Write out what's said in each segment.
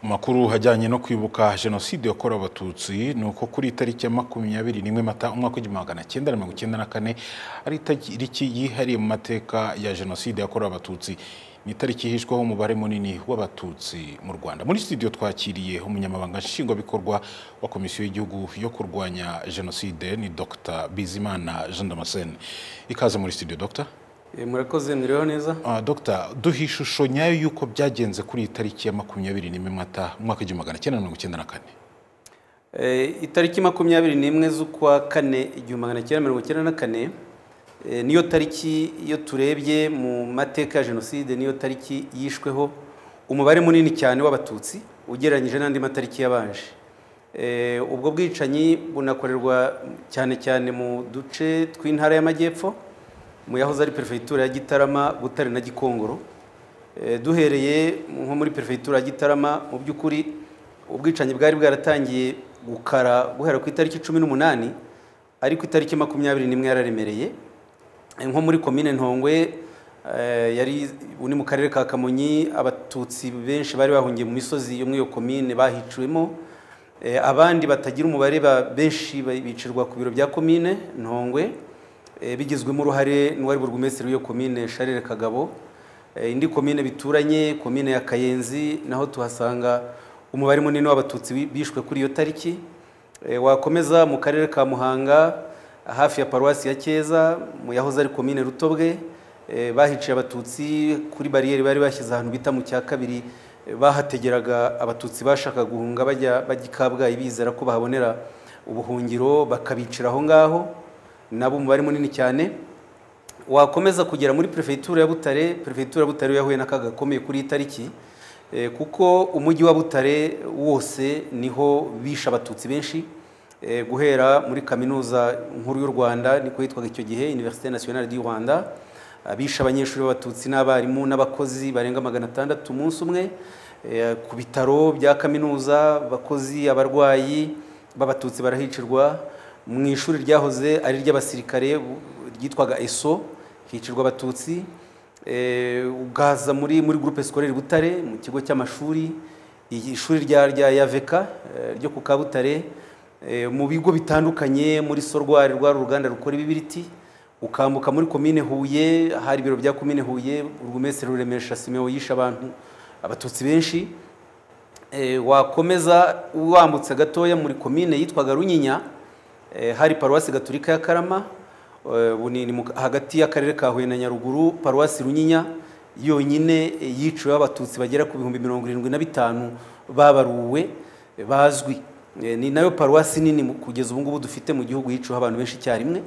Mu makuru ajyanye no kwibuka jenoside yakorewe abatutsi ni uko kuri iyi tariki ya makumyabiri n'imwe mata umwaka w'igihumbi magana cyenda na mirongo icyenda na kane ari itariki yihariye mu mateka ya jenoside yakorewe abatutsi ni itariki yihishwaho umubare munini w'abatutsi mu rwanda muri studio twakiriye umunyamabanga nshingwabikorwa wa komisiyo y'igihugu yo kurwanya jenoside ni dr bizimana jean damascene ikaze muri studio dr Eh, murakoze miriho neza Ah, Dr duha ishusho nyayo y'uko byagenze kuri iyi tariki ya makumyabiri n'imwe mata umwaka w'igihumbi magana cyenda mirongo icyenda na kane Eh, itariki makumyabiri n'imwe z'ukwa kane igihumbi magana cyenda mirongo icyenda na kane eh, niyo tariki iyo turebye mu mateka ya jenoside niyo tariki yishweho umubare munini cyane w'abatutsi ugereranyije n'andi matariki yabanje Eh, ubwo bwicanyi bunakorerwa cyane cyane mu duce tw'intara y'amajyepfo mu yahoze ari perefegitura ya gitarama butare na gikongoro Eh, duhereye nko muri perefegitura ya gitarama mu by'ukuri ubwicanyi bwari bwaratangiye gukara guhera ku itariki cumi n'umunani ariko itariki makumyabiri n'imwe yararemereye Eh, nko muri komine ntongwe eh, yari uni mu karere ka kamonyi abatutsi benshi bari bahungiye mu misozi yo muri iyo komine bahiciwemo Eh, abandi batagira umubare ba benshi ba- bicirwa ku biro bya komine ntongwe eh, bigizwemo uruhare n'uwari burugumesitiri w'iyo komine sharire kagabo Eh, indi komine bituranye komine ya kayenzi naho tuhasanga umubare munini w'abatutsi bi- bishwe kuri iyo tariki Eh, wakomeza mu karere ka muhanga hafi ya paruwasi ya cyeza mu yahoze ari komine rutobwe eh, bahiciye abatutsi kuri bariyeri bari bashyize ahantu bita mu cya kabiri eh, bahategeraga abatutsi bashaka guhunga bajya bajya i kabgayi bizera ko bahabonera ubuhungiro bakabicira aho ngaho nabo umubare munini cyane wakomeza kugera muri perefegitura ya Butare perefegitura ya Butare yahuye n'akaga gakomeye kuri iyi tariki eh, kuko umujyi wa Butare wose niho bishe abatutsi benshi eh, guhera muri kaminuza nkuru y'u Rwanda niko yitwaga icyo gihe Université Nationale du Rwanda abishe abanyeshuri b'abatutsi n'abarimu n'abakozi barenga magana atandatu umunsi umwe eh, ku bitaro bya kaminuza abakozi abarwayi b'abatutsi barahicirwa mu ishuri ryahoze ari iry'abasirikare bu- ryitwaga eso hicirwa abatutsi eh, ugaza muri muri groupe scolaire butare mu kigo cy'amashuri iyi- ishuri rya rya yaveka eh, ryo ku kabutare eh, mu bigo bitandukanye muri sorwari rwa ruganda rukora ibibiriti ukambuka muri komine huye hari ibiro bya komine huye urwumesero ruremesha simeo yishe abantu abatutsi benshi Eh, wakomeza wambutse gatoya muri komine yitwaga runyinya eh, hari paruwasi gaturika ya karama eh, ubu ni- ni mu- hagati y'akarere ka huye na nyaruguru paruwasi runyinya yonyine eh, yiciweho abatutsi bagera ku bihumbi mirongo irindwi na bitanu babaruwe eh, bazwi Eh, ni nayo paruwasi nini mu- kugeza ubu ngubu dufite mu gihugu yiciweho abantu benshi icyarimwe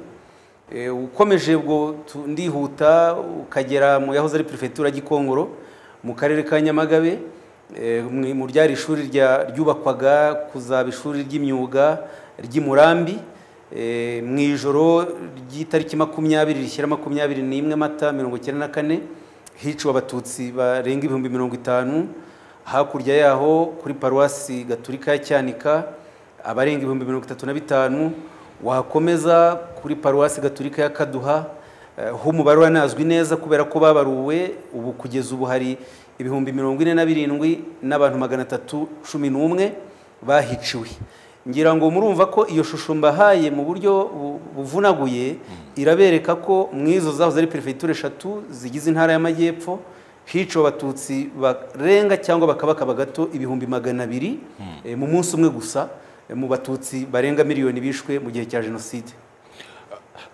Eh, ukomeje ubwo tu- ndihuta ukagera mu yahoze ari perefegitura gikongoro mu karere ka nyamagabe eh, mu mu ryari ishuri rya- ryubakwaga kuzaba ishuri ry'imyuga ry'i murambi Eh, mu ijoro ry'itariki makumyabiri rishyira makumyabiri n'imwe mata mirongo icyenda na kane hiciwe abatutsi barenga ibihumbi mirongo itanu hakurya yaho kuri paruwasi gaturika ya cyanika abarenga ibihumbi mirongo itatu na bitanu wakomeza kuri paruwasi gaturika ya kaduha eh, ho umubare uranazwi neza kubera ko babaruwe ubu kugeza ubu hari ibihumbi mirongo ine na birindwi n'abantu magana atatu cumi n'umwe bahiciwe ngira ngo murumva ko iyo shusho mbahaye mu buryo bu- buvunaguye irabereka ko mu izo zahoze ari perefegitura eshatu zigize intara y'amajyepfo hiciwe abatutsi barenga cyangwa bakabakaba gato ibihumbi magana abiri eh, mu munsi umwe gusa eh, mu batutsi barenga miliyoni bishwe mu gihe cya jenoside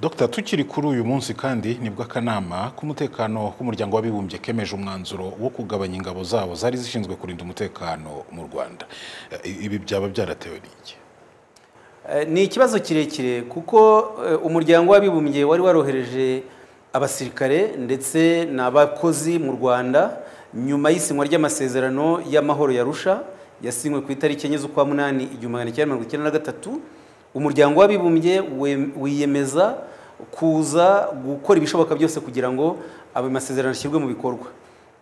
Dr tukiri kuri uyu munsi kandi nibwo akanama k'umutekano k'umuryango w'abibumbye kemeje umwanzuro wo kugabanya ingabo zabo zari zishinzwe kurinda umutekano mu rwanda Eh, ibi byaba byaratewe n'iki Eh, ni ikibazo kirekire kuko eh, umuryango w'abibumbye wari warohereje abasirikare ndetse n'abakozi mu rwanda nyuma y'isinywa ry'amasezerano y'amahoro yarusha yasinywe ku itariki enye z'ukwa munani igihumbi magana cyenda mirongo icyenda na gatatu umuryango w'abibumbye we- wiyemeza kuza gukora ibishoboka byose kugira ngo ayo masezerano ashyirwe mu bikorwa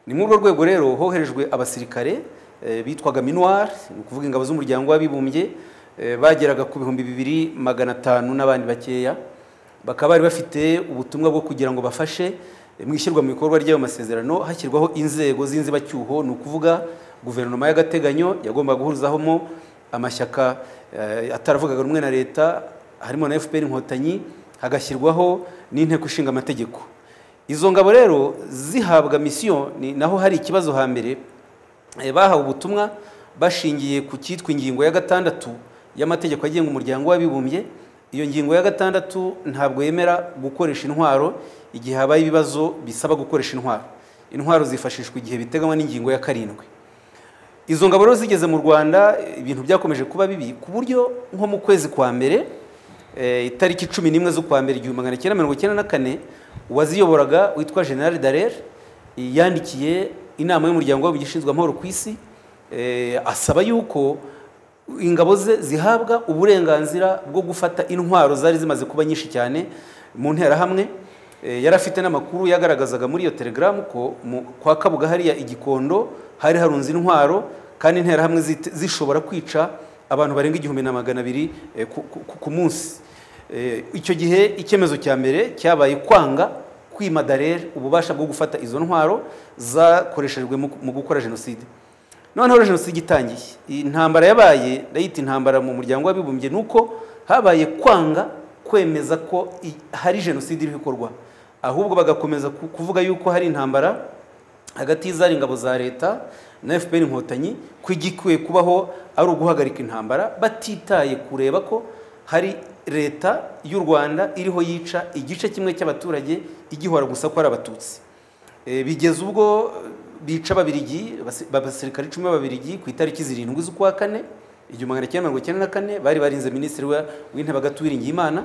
ni muri urwo rwego rero hoherejwe abasirikare eh, bitwaga minuar ni ukuvuga ingabo z'umuryango w'abibumbye eh, bageraga ku bihumbi bibiri magana atanu n'abandi bakeya bakaba bari bafite ubutumwa bwo kugira ngo bafashe eh, mu ishyirwa mu bikorwa ry'ayo masezerano hashyirwaho inzego z'inzibacyuho ni ukuvuga guverinoma y'agateganyo yagomba guhurizahamo amashyaka eh, ataravugaga rumwe na leta harimo na fpr inkotanyi hagashyirwaho n'inteko ishinga amategeko izo ngabo rero zihabwa misiyo ni naho hari ikibazo hambere Eh, bahawe ubutumwa bashingiye ku cyitwa ingingo ya gatandatu y'amategeko agenga umuryango w'abibumbye iyo ngingo ya gatandatu ntabwo yemera gukoresha intwaro igihe habaye ibibazo bisaba gukoresha intwaro intwaro zifashishwa igihe biteganywa n'ingingo ya karindwi izo ngabo rero zigeze mu rwanda ibintu byakomeje kuba bibi ku buryo nko mu kwezi kwa mbere eh, itariki cumi n'imwe z'ukwa mbere igihumbi magana cyenda mirongo icyenda na kane uwaziyoboraga witwa general darer yandikiye inama y'umuryango w'abibumbye ishinzwe amahoro ku isi eh, asaba yuko ingabo ze zihabwa uburenganzira bwo gufata intwaro zari zimaze kuba nyinshi cyane mu nterahamwe Eh, yari afite n'amakuru yagaragazaga muri iyo telegaramu ko mu- kwa kabuga hariya igikondo hari harunze intwaro kandi interahamwe zite- zishobora kwica abantu barenga igihumbi na magana abiri eh, ku- ku- ku- ku munsi Eh, icyo gihe icyemezo cya mbere cyabaye kwanga kwima darere ububasha bwo gufata izo ntwaro zakoreshejwe mu- mu gukora jenoside noneho jenoside itangiye intambara yabaye ndayita intambara mu muryango w'abibumbye ni uko habaye kwanga kwemeza ko i- hari jenoside iri gukorwa ahubwo bagakomeza ku- kuvuga yuko hari intambara hagati y'izari ingabo za leta na fpr inkotanyi ko igikwiye kubaho ari uguhagarika intambara batitaye kureba ko hari leta y'u rwanda iriho yica igice kimwe cy'abaturage igihora gusa ko ari abatutsi Eh, bigeza ubwo eh, bica ababirigi basi- abasirikare icumi b'ababirigi ku itariki zirindwi z'ukwa kane igihumbi magana cyenda mirongo icyenda na kane bari barinze minisitiri wa- w'intebe agatu uwiringiyimana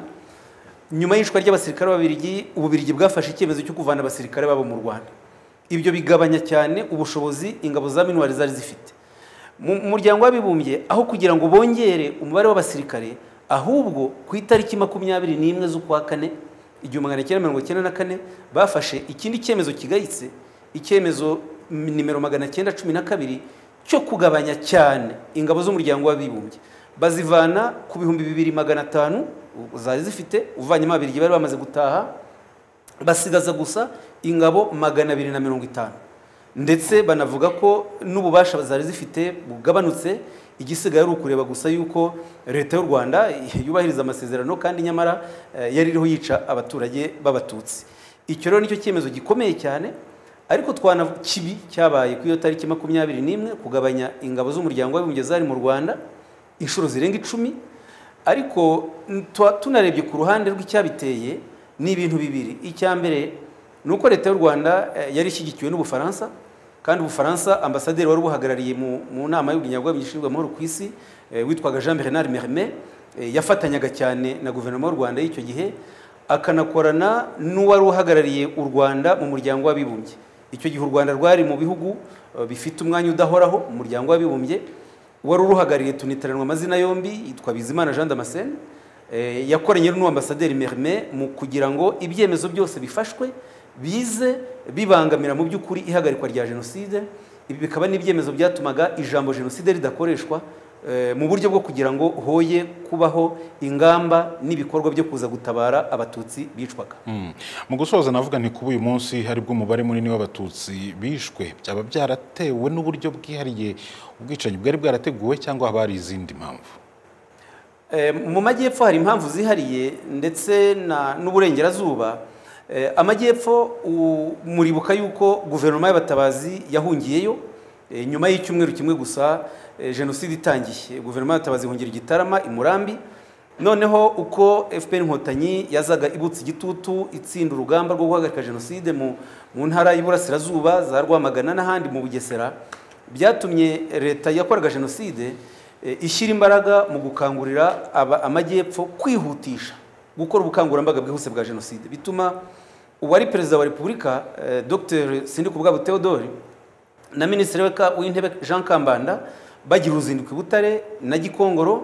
nyuma y'ishwa ry'abasirikare b'ababirigi ububirigi bwafashe icyemezo cyo kuvana abasirikare babo mu rwanda ibyo bigabanya cyane ubushobozi ingabo za minuwari zari zifite mu mu muryango w'abibumbye aho kugira ngo bongere umubare w'abasirikare ahubwo ku itariki makumyabiri n'imwe z'ukwa kane igihumbi magana cyenda mirongo cyenda na kane bafashe ikindi cyemezo kigayitse icyemezo m- nimero magana cyenda cumi na kabiri cyo kugabanya cyane ingabo z'umuryango w'abibumbye bazivana ku bihumbi bibiri magana atanu u- zari zifite uvanyemo ababirigi bari bamaze gutaha basigaza gusa ingabo magana abiri na mirongo itanu ndetse banavuga ko n'ububasha zari zifite bugabanutse igisigaye ari ukureba gusa yuko leta y'u rwanda yubahiriza amasezerano kandi nyamara eh, yari iriho yica abaturage b'abatutsi icyo rero nicyo cyemezo gikomeye cyane ariko twana kibi cyabaye ku iyo tariki makumyabiri n'imwe kugabanya ingabo z'umuryango w'abibumbye zari mu rwanda inshuro zirenga icumi ariko n- twa- tunarebye ku ruhande rw'icyabiteye ni ibintu bibiri icya mbere ni uko leta y'u rwanda eh, yari ishyigikiwe n'ubufaransa kandi ubufaransa ambasaderi wari ubuhagarariye mu, mu nama y'ubunyarwanda ishinzwe amahoro ku isi eh, witwaga jean bernard merme eh, yafatanyaga cyane na guverinoma y'u rwanda y'icyo gihe akanakorana n'uwari uhagarariye u rwanda mu muryango w'abibumbye icyo gihe u rwanda rwari mu bihugu eh, bifite umwanya udahoraho mu muryango w'abibumbye wari uruhagarariye tuniteranwa amazina yombi yitwa bizimana jean damascene Eh, yakoranye n'uwo ambasaderi merme mu kugira ngo ibyemezo byose bifashwe bize bibangamira mu by'ukuri ihagarikwa rya jenoside ibi bikaba n'ibyemezo byatumaga ijambo jenoside ridakoreshwa eh, mu buryo bwo kugira ngo hoye kubaho ingamba n'ibikorwa byo kuza gutabara abatutsi bicwaga Mm. mu gusoza navuga nti kuba uyu munsi haribwo umubare munini w'abatutsi bishwe byaba byaratewe n'uburyo bwihariye ubwicanyi bwari bwarateguwe cyangwa haba hari izindi mpamvu Eh, mu majyepfo hari impamvu zihariye ndetse na- n'uburengerazuba Eh, amajyepfo u- muribuka yuko guverinoma y'abatabazi yahungiyeyo eh, nyuma y'icyumweru kimwe gusa eh, jenoside itangiye guverinoma y'abatabazi ihungira i gitarama i murambi noneho uko fpr inkotanyi yazaga ibutse igitutu itsinda urugamba rwo guhagarika jenoside mu, mu ntara y'iburasirazuba za rwamagana n'ahandi mu bugesera byatumye leta yakoraga jenoside eh, ishyira imbaraga mu gukangurira aba- amajyepfo kwihutisha gukora ubukangurambaga bwihuse bwa jenoside bituma uwari perezida wa repubulika eh, dr sindikubwabo theodore na minisitiri w'eka- w'intebe jean kambanda bagira uruzinduko i butare na gikongoro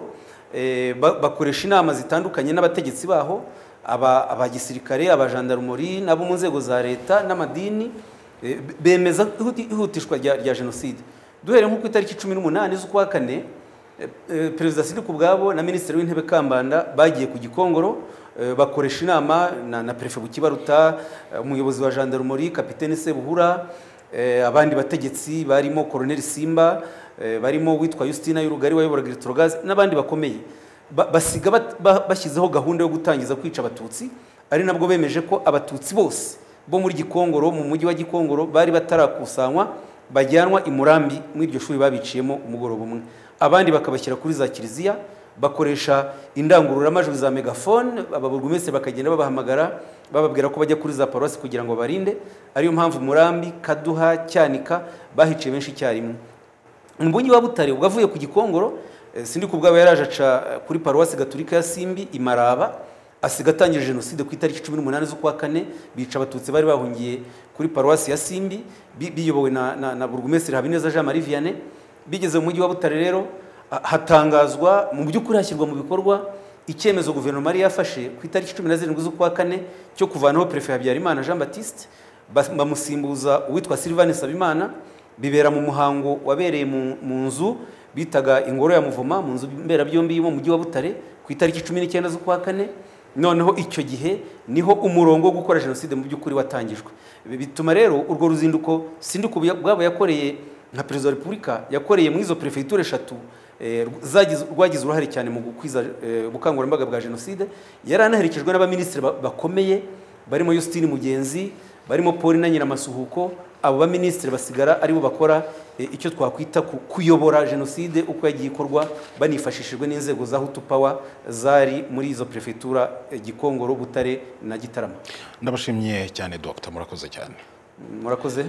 eh, ba- bakoresha inama zitandukanye n'abategetsi baho aba- abagisirikare abajandarumori n'abo mu nzego za leta n'amadini Eh, be- bemeza ihuti- ihutishwa rya rya jenoside duhere nko ku itariki cumi n'umunani z'ukwa kane eh, eh, perezida sidi ku bwabo na minisitiri w'intebe kambanda bagiye ku gikongoro eh, bakoresha inama na, na perefe bukibaruta eh, umuyobozi wa jandarumori kapitene sebuhura Eh, abandi bategetsi barimo Colonel Simba eh, barimo witwa Justina y'urugari wayoboraga Electrogas n'abandi bakomeye Ba- basiga bat- ba- bashyizeho gahunda yo gutangiza kwica abatutsi ari nabwo bemeje ko abatutsi bose bo muri Gikongoro mu mujyi wa Gikongoro bari batarakusanywa bajyanwa i Murambi muri iryo shuri babiciyemo umugoroba umwe abandi bakabashyira kuri za kiliziya bakoresha indangururamajwi za megafone ababurugumesitiri bakagenda babahamagara bababwira ko bajya kuri za paruwasi kugira ngo barinde ariyo mpamvu murambi kaduha cyanika bahiciye benshi icyarimwe umubunyi wa butare ubwo avuye ku gikongoro eh, sindi ku bwaba yaraje aca eh, kuri paruwasi gaturika ya simbi i maraba asiga atangije jenoside ku itariki cumi n'umunani z'ukwa kane bica abatutsi bari bahungiye kuri paruwasi ya simbi bi- biyobowe na, na, na burugumesitiri habineza jean marie vianney bigeze mu mujyi wa butare rero ha- hatangazwa mu by'ukuri hashyirwa mu bikorwa icyemezo guverinoma yari yafashe ku itariki cumi na zirindwi z'ukwa kane cyo kuvanaho perefe habyarimana jean batiste bas- bamusimbuza uwitwa sylvain sabimana bibera mu muhango wabereye mu- mu nzu bitaga ingoro ya muvoma mu nzu mberabyombi yo mu mujyi wa butare ku itariki cumi n'icyenda z'ukwa kane noneho icyo gihe niho umurongo wo gukora jenoside mu by'ukuri watangijwe Ibi bituma rero urwo ruzinduko sindi ku bwabo yakoreye nka perezida wa repubulika yakoreye muri izo perefegitura eshatu eh, zagize- rwagize uruhare cyane mu gukwiza eh, ubukangurambaga bwa jenoside yari anaherekejwe n'abaminisitiri ba- bakomeye barimo Justine Mugenzi barimo Paul na Nyiramasuhuko abo baminisitiri basigara aribo bakora eh, icyo twakwita ku- kuyobora jenoside uko yagiye ikorwa banifashishijwe n'inzego za Hutu Power zari muri izo prefetura eh, Gikongoro Butare na Gitarama ndabashimye cyane dogita murakoze cyane murakoze